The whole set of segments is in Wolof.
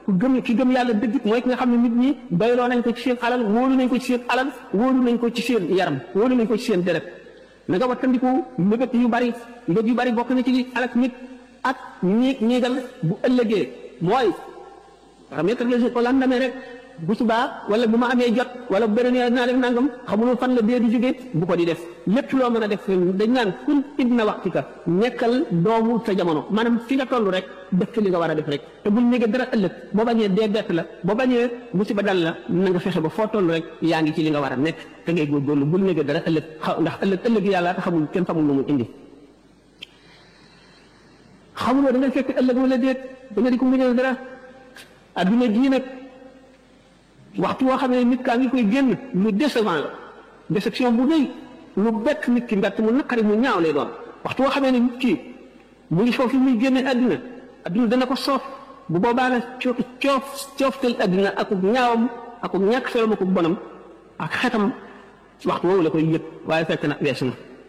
ku gëm ki gëm yàlla dëgg mooy ki nga xam ne nit ñi bayloo nañ ko ci seen alal wóolu nañ ko ci seen alal wóolu nañ ko ci seen yaram wóolu nañ ko ci seen deret na nga wattandiku mbébét yu bari mbébét yu bari bokk na ci li alak nit ak ñiig ñiigal bu ëllëgee mooy xam nga teg ko lendemain rek bu subaa wala bu ma amee jot wala bu beneen yoon naa def nangam xamuloo fan la dee di jóge bu ko di def lépp loo mën a def dañ naan kun ibna waxtika nekkal doomu sa jamono maanaam fi nga toll rek def ci li nga war a def rek te bul néega dara ëllëg boo bañee dee bett la boo bañee musiba dal la na nga fexe ba foo toll rek yaa ngi ci li nga war a nekk te ngay góorgóorlu bul néega dara ëllëg ndax ëllëg ëllëg yàlla te xamul kenn xamul lu mu indi xamuloo da ngay fekk ëllëg wala déet da nga di ko muñal dara adduna jii nag waxtu woo xam ne nit kaa ngi koy génn lu décevant la déception bu rëy lu bett nit ki mbett mu naqari mu ñaaw lay doon waxtu woo xamee ne nit ki mu ngi foofu muy génne àddina àdduna dana ko soof bu boobaa nag coof coof cooftal àddina akub ñaawam akub ñàkk solom akub bonam ak xetam waxtu woowu la koy yëg waaye fekk na weesu na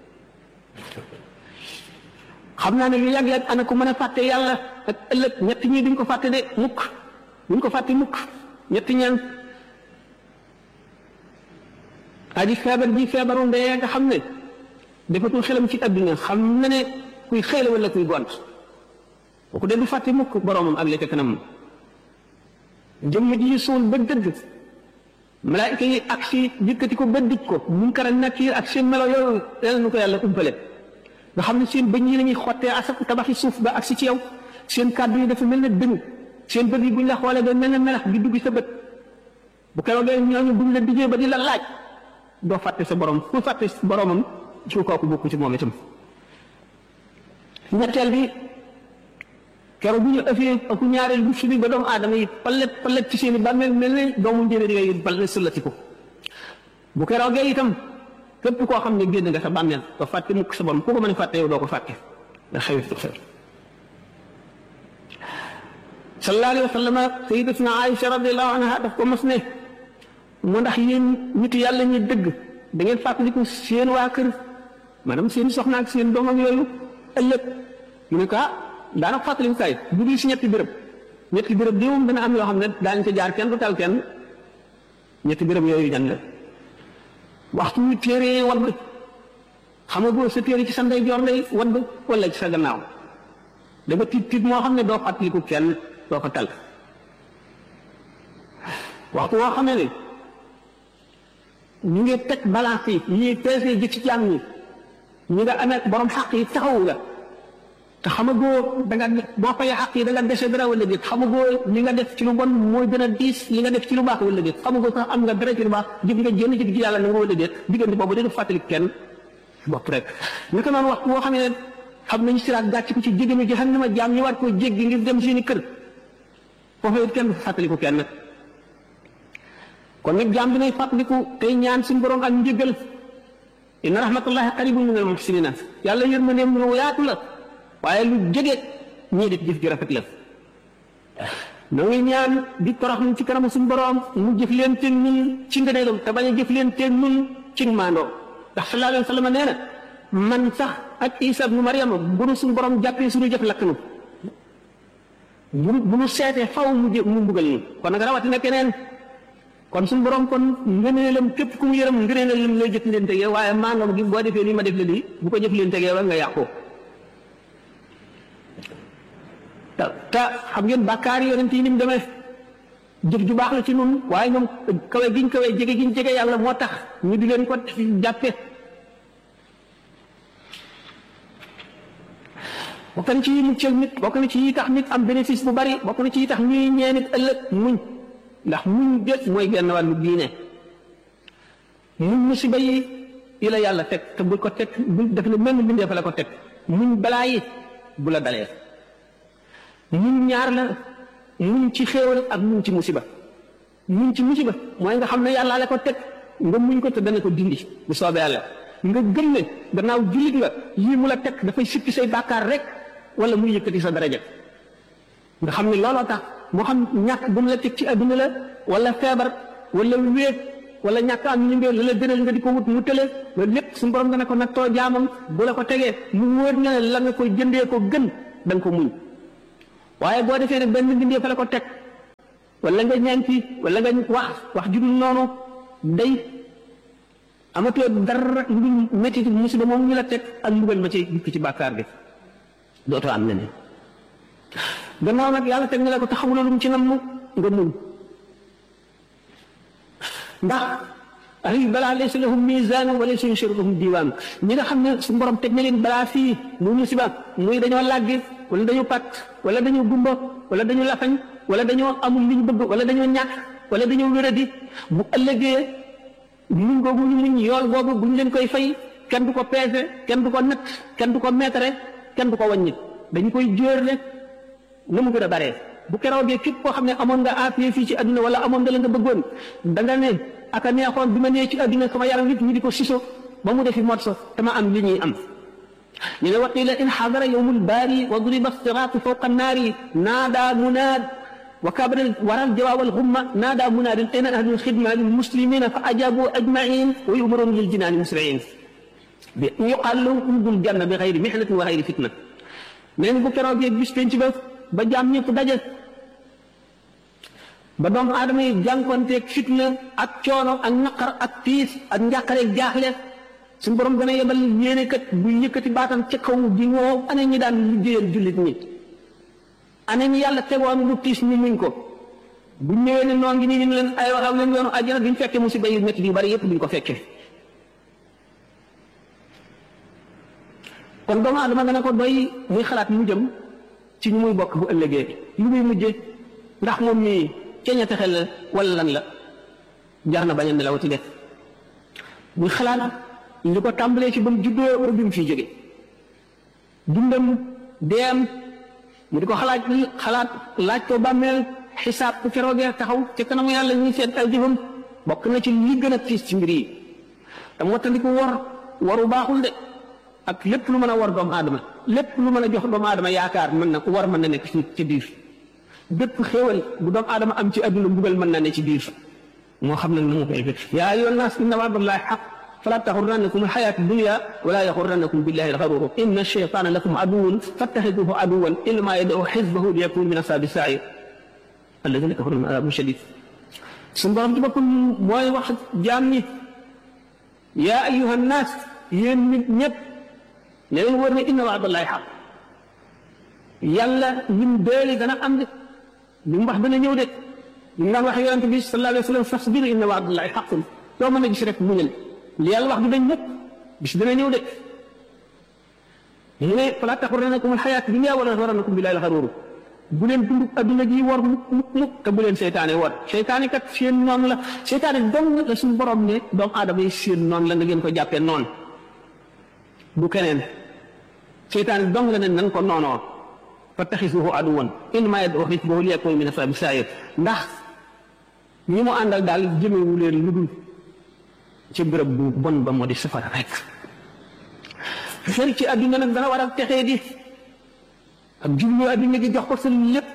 xam naa ne lu yàgg-yàgg ana ko mën a fàtte yàlla ak ëllëg ñett ñii duñ ko fàtte de mukk duñ ko fàtte mukk ñetti ñaan aji feebar ji feebaru ndee nga xam ne defatul xelam ci adduna xam na ne kuy xëy la wala kuy gont kooku de du fàtte mukk boromam ak la ca kanam jëmm ji suul ba dëgg malaayika yi ak si yëkkati ko ba dij ko munkar ak nakiir ak seen melo yooyu yàlla nu ko yàlla umpale nga xam ne seen bëñ yi lañuy xottee asak tabaxi suuf ba ak si ci yow seen kàddu yi dafa mel ne dëng seen bët yi buñ la xoolee ba mel ne melax gi dugg sa bët bu keroogee ñooñu buñ la dijee ba di la laaj doo fàtte sa borom ku fàtte boromam ci kooku bokku ci moom itam ñetteel bi keroog bu ñu ëffee aku ñaareel bu fi bi ba doomu aadama yi palet palet ci seen i bàmmeel mel ne doomu njëriñ yooyu palet sëllati ko bu keroogee itam képp koo xam ne génn nga sa bàmmeel doo fàtte mukk sa borom ku ko mën a fàtte yow doo ko fàtte da xewi xew sallallahu alayhi wa sallam sayyidatuna Aïcha radiyallahu anha daf ko mos ne mu ndax yéen nit yàlla ñuy dëgg da ngeen fàttaliku seen waa kër maanaam seen soxna ak seen doom ak yooyu ëllëg ñu ne ko ah daanaka fàttaliku kay bu dul si ñetti béréb ñetti béréb di moom dana am yoo xam ne daañu ko jaar kenn du tal kenn ñetti béréb yooyu jan la waxtu wi téere wadd xam nga boo sa téere ci sa ndeyjoor lay wadd wala ci sa gannaaw da nga tiit tiit moo xam ne doo fàttaliku kenn doo ko tal waxtu woo xam ne ñu ngi teg balance yi ñuy peese ji ci jàmm ñi ñi nga amee borom xaq yi taxawu la te xamagoo da nga boo fay xaq yi da nga dese dara wala déet xamagoo li nga def ci lu bon mooy gën a diis li nga def ci lu baax wala déet xamagoo sax am nga dara ci lu baax jëf nga jénn jëf ci yàlla na nga wala déet diggante boobu dina fàttali kenn bopp rek naka noonu waxtu woo xam ne xam nañu siraat gàcc ko ci jégami jahannama jaam ñi war koo jéggi ngir dem seeni kër foofu it kenn fàttaliku kenn kon nag jaam bi nay fàttaliku tey ñaan suñu borom ak njëgal inna rahmatullahi qaribun min al muhsinina yàlla yërmandeem lu yaatu la waaye lu jege ñii def jëf ju rafet la noo ngi ñaan di torox ci kanamu suñu borom mu jëf leen teeg ñun ci ngëneelam te bañ a jëf leen teeg ñun ci maandoo ndax sallallahu alayhi wa sallam nee na man sax ak Isa ibnu Maryama bu nu suñu borom jàppee suñu jëf lakk nu bu bu nu seetee faw mu jë mu mbugal ñu kon nag rawatina keneen kon suñu borom kon ngëneelam képp ku mu yërëm ngëneelam lay jëf leen tegee waaye maandoom gi boo defee nii ma def la lii bu ko jëf leen tegee wa nga yàqoo te te xam ngeen bàkkaar yi yonent yi ni mu demee jëf ju baax la ci nun waaye ñoom kawe giñ kawe jege giñ jege yàlla moo tax ñu di leen ko jàppe bokk na ci yi muccal nit bokk na ci yi tax nit am bénéfice bu bari bokk na ci yi tax ñuy ñee nit ëllëg muñ ndax muñ déet mooy genn wàllu diine muñ musiba yi yi la yàlla teg te bul ko teg bul def ne mel mbindee fa la ko teg muñ balaa yi bu la dalee muñ ñaar la muñ ci xéewal ak muñ ci musiba muñ ci musiba mooy nga xam ne yàlla la ko teg nga muñ ko te dana ko dindi bu soobee yàlla nga gëm ne gannaaw jullit nga yii mu la teg dafay sippi say bàkkaar rek wala muy yëkkati sa daraja nga xam ne looloo tax moo xam ñàkk bu mu la teg ci adduna la wala feebar wala wéet wala ñàkk am ñu ngi la la gënal nga di ko wut mu tële loolu lépp suñu borom dana ko nattoo jaamam bu la ko tegee mu wóor na ne la nga koy jëndee ko gën da nga ko muñ waaye boo defee nag benn bindee fa la ko teg wala nga ñaanti wala nga wax wax ju dul noonu day amatoo dara lu dul métti musiba moom ñu la teg ak mbugal ma ci dikk ci bàkkaar bi dootoo am leneen gannaaw nag yàlla teg na la ko taxawuloo lu mu ci nam nga muñ ndax ay balaa laysa lahum misaan wa laysa yusiru lahum diwaan ñi nga xam ne su borom teg na leen balaa fii muy musiba muy dañoo làggi wala dañoo pat wala dañoo gumba wala dañoo lafañ wala dañoo amul li ñu bëgg wala dañoo ñàkk wala dañoo wéradi bu ëllëgee muñ googu ñu muñ yool boobu bu ñu leen koy fay kenn du ko peese kenn du ko natt kenn du ko meetare kenn du ko wàññi dañu koy jóorle na mu gën a baree bu keroogee képp koo xam ne amoon nga appuyé fii ci àdduna wala amoon nga la nga bëggoon da nga ne aka neexoon bi ma nee ci àdduna sama yaram nit ñi di ko siso ba mu defi mot sa te ma am li ñuy am ñu ne waqila in xadara yowmul baari wa duriba siraatu fawqa annaari naada munaad wa kabara waral jawaab alxumma naada munaadin ayna ahlul xidma lil muslimina fa ajabu ajmain wa yumaroon lil jinaani musriin bi yuqaal lahum udul janna bi xayri mihnatin wa xayri fitna neen bu keroogee bis penc ba ba jaam ñëpp daje ba doomu aadama yi jànkonteeg fitna ak coono ak naqar ak tiis ak njàqareeg jaaxle suñu borom dana yebal yéene kat bu yëkkati baatam ca kaw di woo ana ñi daan liggéeyal jullit ñi ana ñi yàlla tegoon lu tiis ñu muñ ko bu ñëwee ne noo ngi nii ñu leen ay waxam leen yoonu àjjana duñ fekke musiba yu métti yu bari yëpp duñ ko fekke kon doomu aadama dana ko doy muy xalaat mu jëm ci ñu muy bokk bu ëllëgee lu muy mujje ndax moom mii ceeña texel la wala lan la jar na bañ a nelawati def muy xalaat li ko tàmbalee ci ba mu juddoo ba bi mu fiy jóge dundam deem mu di ko xalaat xalaat laaj ko bàmmeel xisaab ku keroogee taxaw ca kanamu yàlla ñuy seet ay jëfam bokk na ci li gën a tiis ci mbir yi te mottaliku war waru baaxul de ak lépp lu mën a war doomu aadama lépp lu mën a jox doomu aadama yaakaar mën na war mën na nekk ci ci biir bépp xéewal bu doomu aadama am ci adduna mbugal mën na ne ci biir moo xam nag na mu koy fekk yaa ayyuha nnaas inna wa'dallahi haqq fala taxurrannakum alxayaatu dunya wala yaxurrannakum billahi alxaruur inna shaytaana lakum aduwwun fattaxiduhu aduwwan innamaa yad'u xizbahu liyakunu min ashaabi sa'iir alladina kafaru lahum adaabun shadiid suñu borom ci boppam mooy wax jaam ñi yaa ayyuha nnaas yéen nit ñëpp ne leen wër ne inna wa'dallahi haqq yàlla lim deeli dana am de li mu wax dana ñëw de li mu daan wax yonent bi sallallahu alayhi wa sallam fasbir inna wa'dallahi haqqun doo mën a gis rek muñal li yàlla wax du dañ ñëpp bis dana ñëw de ñu ne falaa taxurrannakum alxayaatu dunya wala yaxurrannakum billahi alxaruur bu leen dund adduna gi war mukk mukk mukk te bu leen seytaane war seytaane kat seen noon la seytaane dong la suñu borom ne doomu aadama yi seen noon la nga ngeen ko jàppee noon du keneen seytaane dong la ne nan ko noonoo fattaxisuhu aduwan innamaa yad'u xisbahu liyakunu min ashaabi sa'iir ndax ñi mu àndal daal jëmewu leen lu dul ci bërëb bu bon ba moo di safara rek xel ci adduna nag dana war a texee di ak jublu adduna gi jox ko sa lépp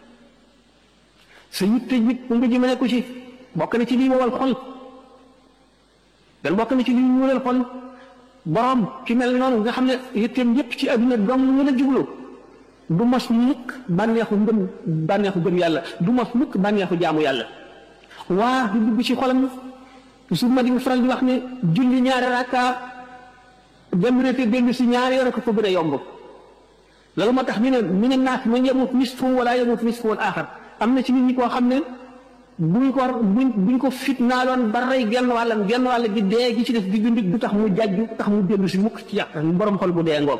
sa yitte nit nga jëmale ko ci bokk na ci lii wowal xol dan bokk na ci lii ñuulal xol borom ki mel noonu nga xam ne yitteem yépp ci adduna dong ñu la jublu du mos mukk bànneexu ngëm bànneexu gëm yàlla du mos mukk bànneexu jaamu yàlla waa du dugg ci xolam su ma di faral di wax ne julli ñaari rakka dem rété dellu si ñaari yoon ko ko gën a yomb loolu moo tax ñu ne min annaas man yamut nisfu wala yamut nisfu wal axar am na ci nit ñi koo xam ne buñ ko buñ buñ ko fitnaaloon ba rey genn wàllam genn wàll gi dee gi ci def di dund du tax mu jajju du tax mu dellu si mukk ci yàq borom xol bu dee ngoog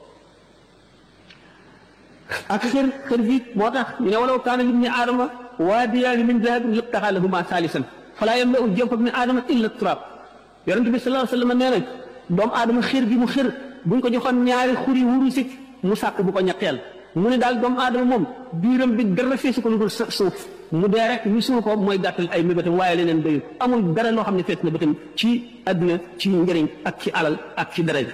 ak xër xër gi moo tax ñu ne walaw kaana libni aadama waadiyaani min dahabin labtaxaa lahumaa saalisan falaa yamla'u jawfa ibni aadama illa turaab yonent bi sallallahu alayhi wa sallam nee na doomu aadama xër gi mu xër buñ ko joxoon ñaari xuri wuru si mu sàkk bu ko ñetteel mu ne daal doomu aadama moom biiram bi dara feesu ko lu dul suuf mu dee rek ñu suul ko mooy gàttal ay mébétam waaye leneen doyul amul dara loo xam ne fees na bëtam ci àdduna ci njëriñ ak ci alal ak ci dara bi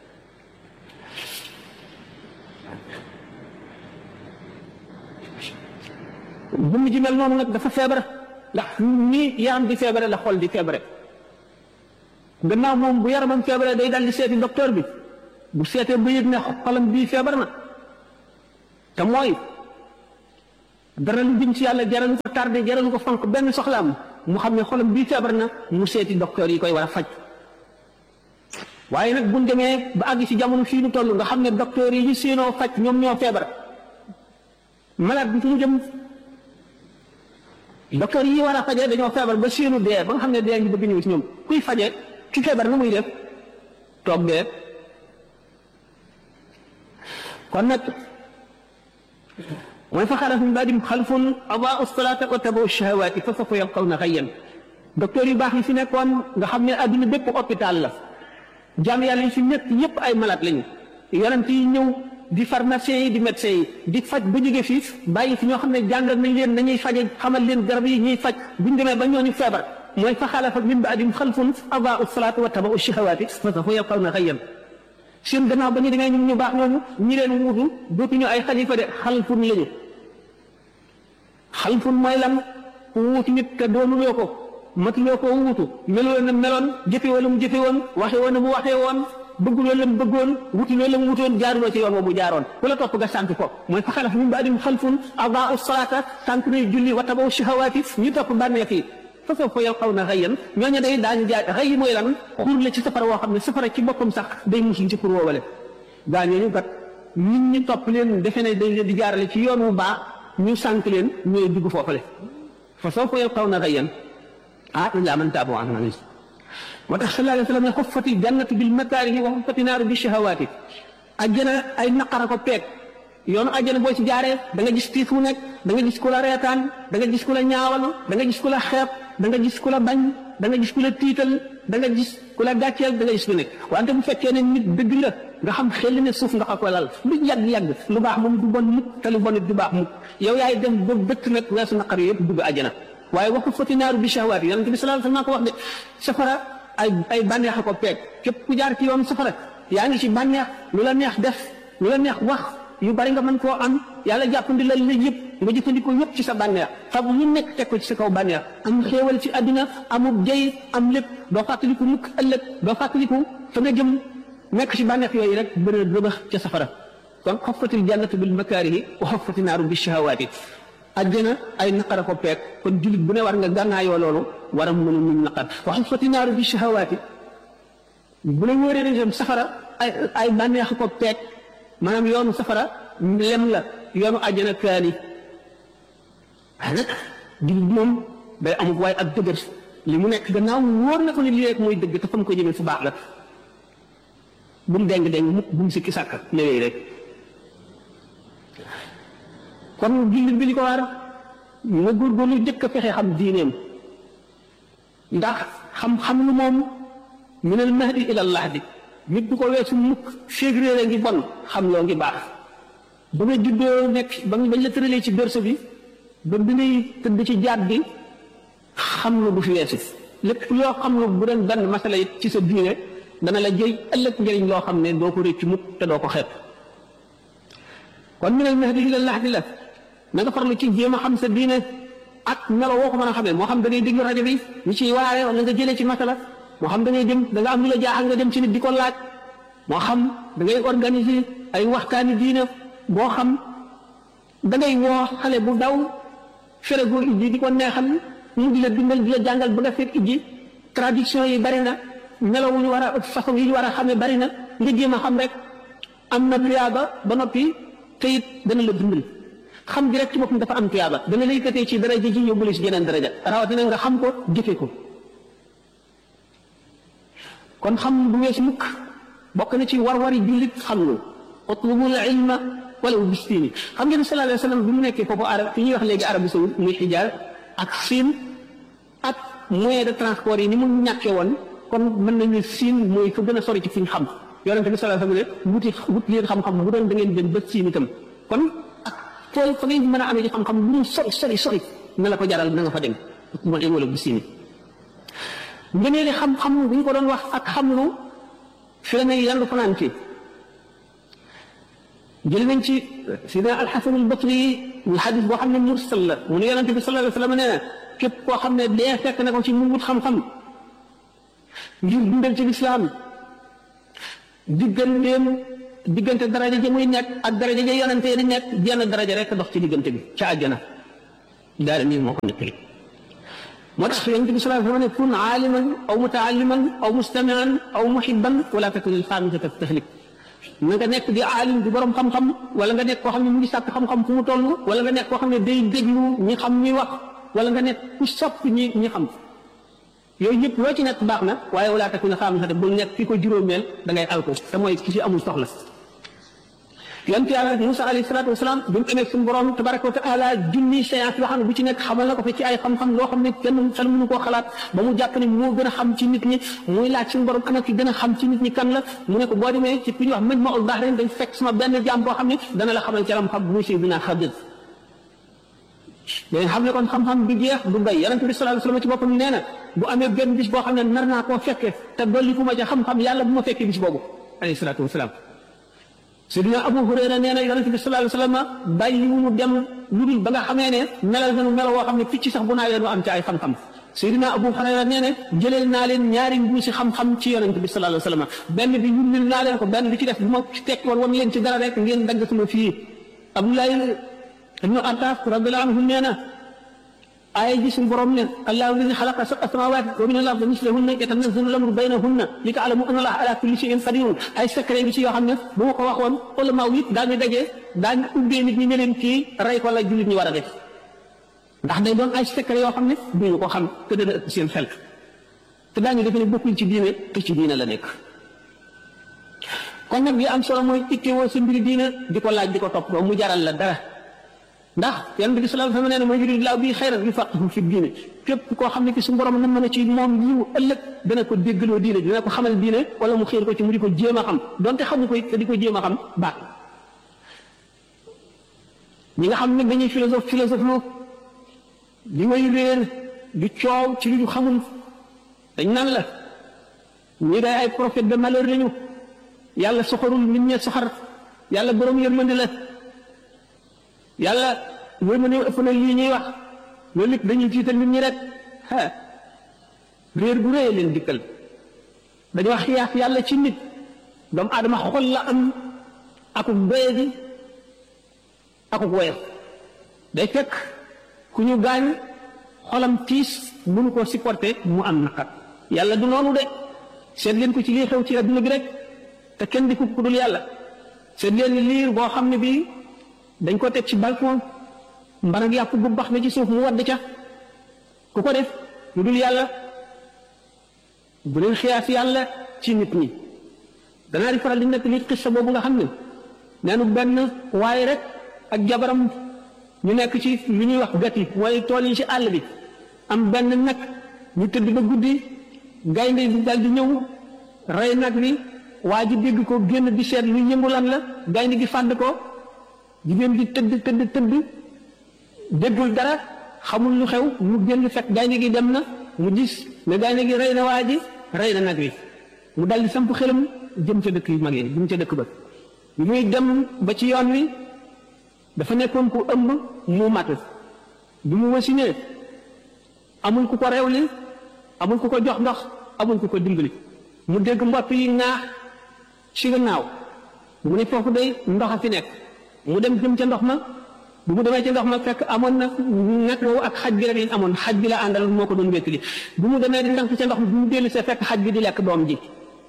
jëmm ji mel noonu nag dafa feebar ndax nii yaram di feebare la xol di feebare gannaaw moom bu yaramam feebare day dal di seeti docteur bi bu seetee ba yëg ne xolam bii feebar na te mooy dara lu jëm ci yàlla jaralu ko tardé jaralu ko fonk benn soxlaam mu xam ne xolam bii feebar na mu seeti docteur yi koy war a faj waaye nag buñ demee ba àgg ci jamono fii nu toll nga xam ne docteur yi ñu séenoo faj ñoom ñoo feebar malade bi fu mu jëm docteur yi war a faje dañoo feebar ba séenu dee ba nga xam ne dee ngi bëgg ñëw ci ñoom kuy faje ci feebar na muy def toog dee kon nag mooy fa xalaf min baadim xalfun adaau salaata wa tabaau shahawaati fa sawfa yalqawna xayyan docteur yu baax yi fi nekkoon nga xam ne adduna bépp hôpital la jaam yàlla yi fi nekk yépp ay malade lañu yonent yi ñëw di pharmacien yi di médecin yi di faj ba jóge fii bàyyi fi ñoo xam ne jàngal nañ leen nañuy faje xamal leen garab yi ñuy faj buñ demee ba ñooñu feebar mooy fa xalafa min baadim xalfun adaau salaata wa tabaau shahawaati fa sawfa yalqawna xayyan seen gannaaw ba ñu demee ñun ñu baax ñooñu ñi leen wuutu dootuñu ay xalifa de xalfun lañu xalfun mooy lan ku wuutu nit te doonuloo ko matuloo ko wuutu meloo na meloon jëfe wala mu jëfe woon waxe woon na mu waxee woon bëgguloo la mu bëggoon wutuloo la mu wutoon jaaruloo ci yoon wa mu jaaroon ku la topp nga sànk ko mooy fa xalaf min baadim xalfun adaau salaata sànk nay julli wa tabaw shahawaati ñu topp bànneex yi fa sawfa yalqawna xayyan ñooñu day daañu jaay xëy mooy lan xur la ci safara woo xam ne safara ci boppam sax day musul ci xur woowale gaa ñooñu kat nit ñi topp leen defe ne dañ leen di jaarale ci yoon wu baax ñu sànk leen ñooy dugg foofale fa sawfa yalqawna xayyan ah illaa man taaba wa amana moo tax sallallahu alayhi wa sallam ne xuffati jannatu bil makaarihi wa xuffati naaru bi shahawaati ajjana ay naqara ko peeg yoonu ajjana boo ci jaaree da nga gis tiis mu nekk da nga gis ku la reetaan da nga gis ku la ñaawal da nga gis ku la xeeb da nga gis ku la bañ da nga gis ku la tiital da nga gis ku la gàcceel da nga gis ku nekk wante bu fekkee ne nit dëgg la nga xam xel ne suuf nga ko lal lu yàgg-yàgg lu baax moom du bon mukk te lu bon it du baax mukk yow yaay dem ba dëkk nag weesu naqar yëpp dugg ajjana waaye waxu fati naaru bi shahawaat yonent bi sallallahu alayhi wasallam ko wax de safara ay ay bànneex a ko peeg képp ku jaar ci yoon safara yaa ngi ci bànneex lu la neex def lu la neex wax yu bari nga mën koo am yàlla jàppandi la la yëpp nga jëfandikoo yëpp ci sa bànneex fab lu nekk teg ko ci sa kaw bànneex am xéewal ci àddina amub jëy am lépp doo fàttaliku mukk ëllëg doo fàttaliku fa nga jëm nekk ci bànneex yooyu rek bëri rëbax ca safara kon xoffatil jannatu bil makaarihi wa xoffati naaru bi shahawaati àjjana ay naqara ko peeg kon jullit bu ne war nga gànnaayoo loolu war a mën a muñ naqar wa xoffati naaru bi shahawaati bu la wóoree ne dem safara ay ay bànneex ko peeg maanaam yoonu safara lem la yoonu àjjana kaani waaye nag jullit moom day amut waaye ak dëgër li mu nekk gannaaw wóor na ko ne lii rek mooy dëgg te fa mu ko jëmee fu baax la bu mu deng deng mukk bu mu sikki sàkk newee rek kon jullit bi li ko war nga góorgóorlu jëkk a fexe xam diineem ndax xam-xam lu moom minal mahdi ilal lahdi nit du ko weesu mukk février ngi bon xam loo ngi baax ba nga juddoo nekk ba bañ la tëralee ci berceau bi ba bi ngay tëdd ci jaat bi xam lu du fi weesu lépp loo xam lu bu doon benn masala it ci sa diine dana la jëy ëllëg njëriñ loo xam ne doo ko rëcc mukk te doo ko xeeb kon minal mahdi ilal lahdi la na nga farlu ci jéem a xam sa diine ak melo woo ko mën a xamee moo xam da ngay déglu rajo bi ñu ciy waare wala nga jëlee ci masala moo xam da ngay dem da nga am lu la jaaxal nga dem ci nit di ko laaj moo xam da ngay organiser ay waxtaani diine boo xam da ngay woo xale bu daw fere goo ijji di ko neexal mu di la dundal di la jàngal ba nga fekk ijji traduction yi bari na melo wu ñu war a façon yi ñu war a xamee bari na nga jéem a xam rek am na tuyaaba ba noppi te it dana la dundal xam gi rek ci boppam dafa am tuyaaba dana la yëkkatee ci daraja ji yóbbu la ci jeneen daraja rawatina nga xam ko jëfe ko kon xam bu wees mukk bokk na ci war-wari jullit xam lu utlubul ilma walaw bistiini xam ngeen sallallahu alayhi wa sallam bi mu nekkee foofu arab fi ñuy wax léegi Arabie Saoudite muy xijaar ak siin ak moyen de transport yi ni mu ñàkkee woon kon mën nañu siin mooy fa gën a sori ci fi ñu xam yonente bi sallallahu alayhi wa sallam ne wuti wut leen xam-xam bu doon da ngeen dem ba siin itam kon ak fooy fa ngeen mën a amee ci xam-xam lu mu sori sori sori na la ko jaral na nga fa dem utlubul ilma walaw bistiini ngëneeli xam-xam bu ñu ko doon wax ak xam lu fi la ne yandu fanaan ci jël nañ ci sidna alxasan albasri ñu xadis boo xam ne mursal la mu ne yonente bi sallallahu alayhi wa sallam nee na képp koo xam ne dee fekk na ko ci mu wut xam-xam ngir dundal ci lislaam digganteem diggante daraja ja muy nekk ak daraja ja yonente di nekk jenn daraja rek dox ci diggante bi ca àjjana daal nii moo ko nettali moo tax yonent bi sallallahu alayhi wa sallam ne kun aaliman aw mutaalliman aw mustamian aw muhibban wala takun al xaamisata tahlik na nga nekk di aalim di borom xam-xam wala nga nekk koo xam ne mu ngi sàkk xam-xam fu mu toll wala nga nekk koo xam ne day déglu ñi xam ñi wax wala nga nekk ku sopp ñi ñi xam yooyu yëpp loo ci nekk baax na waaye wala takun al xaamisata bul nekk ki ko juróomeel da ngay alko te mooy ki ci amul soxla yonent yàlla Musa alayhi salaatu wasalaam bi mu amee suñu borom tabaraka wa taala junni séance yoo xam ne bu ci nekk xamal na ko fa ci ay xam-xam loo xam ne kenn xel mënu koo xalaat ba mu jàpp ne moo gën a xam ci nit ñi muy laaj suñu borom ana ki gën a xam ci nit ñi kan la mu ne ko boo demee ci fi ñuy wax Majmaul Bahrain dañ fekk sama benn jaam boo xam ne dana la xamal ci lam xam muy Seydina Xadir dañ xam ne kon xam-xam du jeex du bay yonent bi sallallahu alayhi wasallam ci boppam nee na bu amee benn bis boo xam ne nar naa koo fekkee te dolli ku ma ca xam-xam yàlla bu ma fekkee bis boobu alayhi salaatu wasalaam Seydina Abu Hurayra nee na yonent bi sallallahu alayhi wasallam bàyyi wu mu dem lu dul ba nga xamee ne melal nañu melo woo xam ne picc sax bu naawee du am ci ay xam-xam Seydina Abu Hurayra nee na jëleel naa leen ñaari mbuusi xam-xam ci yonent bi sallallahu alayhi wasallam benn bi yullil naa leen ko benn bi ci def bu ma tekki woon wan leen ci dara rek ngeen dagg sama fii Abdoulaye ibnu Attaaf radiyallahu anhu nee na aaya ji suñu borom ne allahu alladi xalaqa sab'a samawati wa min al-ardi mislahunna yatanazzalu al-amru baynahunna li ta'lamu anna allaha ala kulli shay'in qadirun ay secret bi ci yoo xam ne bu ma ko waxoon ulama yi daañu daje daañu ubbee nit ñi ne leen kii rey ko la jullit ñi war a def ndax day doon ay secret yoo xam ne duñu ko xam te dana ëpp seen xel te daañu defe ne bokkul ci diine te ci diine la nekk kon nag li am solo mooy ittewoo sa mbiri diine di ko laaj di ko topp mu jaral la dara ndax yonent bi sallallahu alayhi wa sallam nee na man yuridillaahu bihi xayran yufaqihu fi diine képp koo xam ne ki su borom na mën a ci moom yiw ëllëg dana ko déggaloo diine dina ko xamal diine wala mu xiir ko ci mu di ko jéem a xam donte xamu ko te di ko jéem a xam baax ñi nga xam ne dañuy philosophe philosophe lu di way réer di coow ci li ñu xamul dañ naan la ñi day ay prophète de malheur lañu yàlla soxorul nit ñe soxar yàlla borom yërmande la yàlla loolu ma ne ëpp na lii ñuy wax loolu lépp dañuy tiital nit ñi rek ah réer bu rëy leen dikkal dañoo xiyaas yàlla ci nit doomu aadama xol la am akuk doye gi akuk woyof day fekk ku ñu gaañ xolam tiis mënu koo supporter mu am naqar yàlla du noonu de seet leen ko ci lii xew ci adduna bi rek te kenn di ko ku dul yàlla seet leen liir boo xam ne bii dañ ko teg ci balcon mbanag yàpp bu bax na ci suuf mu wadd ca ku ko def lu dul yàlla bu leen xiyaas yàlla ci nit ñi danaa di faral di nekk li xissa boobu nga xam ne neenu benn waaye rek ak jabaram ñu nekk ci lu ñuy wax gati mooy tool yi ci àll bi am benn nag ñu tëdd ba guddi gaynde bi dal di ñëw rey nag bi waa ji dégg ko génn di seet lu yëngu lan la gaynde gi fàdd ko jigéen gi tëdd tëdd tëdd déggul dara xamul lu xew mu génn fekk gaynde gi dem na mu gis ne gaynde gi rey na waa ji rey na nag wi mu dal di samp xelam jëm ca dëkk yu mag yi jëm ca dëkk ba muy dem ba ci yoon wi dafa nekkoon ku ëmb mu mat bi mu wasinee amul ku ko rewli amul ku ko jox ndox amul ku ko dimbali mu dégg mbopp yi ŋaax ci gannaaw mu ne foofu day ndox a fi nekk mu dem jëm ca ndox ma bu mu demee ca ndox ma fekk amoon na nag woowu ak xaj bi rek lañ amoon xaj bi la àndal moo ko doon wéttali bu mu demee di ndànk ca ndox mi bu mu dellu see fekk xaj bi di lekk doom ji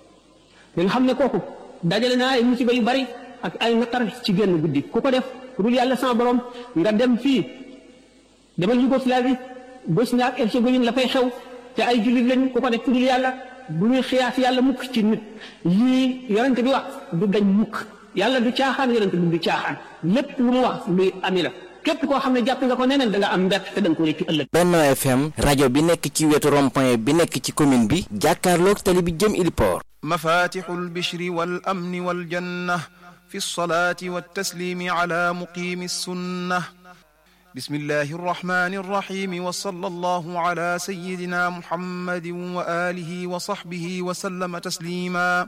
nga xam ne kooku dajale naa ay musiba yu bari ak ay naqar ci génn guddi ku ko def ku dul yàlla sama borom nga dem fii demal Yougoslavie Bosnie ak Herzégovine la fay xew te ay jullit lañ ku ko def ku dul yàlla bu ñuy xiyaas yàlla mukk ci nit yii yonent bi wax du dañ mukk yàlla du caaxaan yonent bi du caaxaan lépp lu mu wax luy ami la képp koo xam ne jàpp nga ko neneen da nga am mbett te da nga ko réccu ëllëg Benno FM rajo bi nekk ci wetu rond-point bi nekk ci commune bi jàkkaarloog tali bi jëm Iliport مفاتح البشر والأمن والجنة في الصلاة والتسليم على مقيم السنة بسم الله الرحمن الرحيم وصلى الله على سيدنا محمد وآله وصحبه وسلم تسليما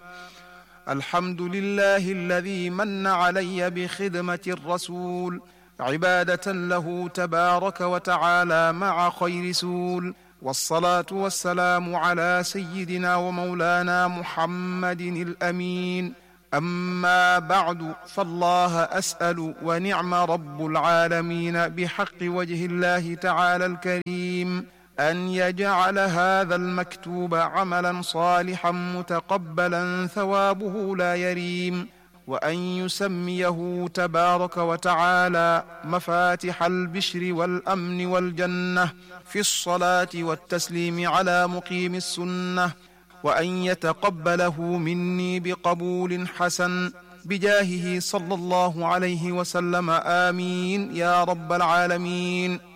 الحمد لله الذي من علي بخدمة الرسول عبادة له تبارك وتعالى مع خير سول والصلاة والسلام على سيدنا ومولانا محمد الأمين أما بعد فالله أسأل ونعم رب العالمين بحق وجه الله تعالى الكريم أن يجعل هذا المكتوب عملا صالحا متقبلا ثوابه لا يريم وأن يسميه تبارك وتعالى مفاتح البشر والأمن والجنة في الصلاة والتسليم على مقيم السنة وأن يتقبله مني بقبول حسن بجاهه صلى الله عليه وسلم آمين يا رب العالمين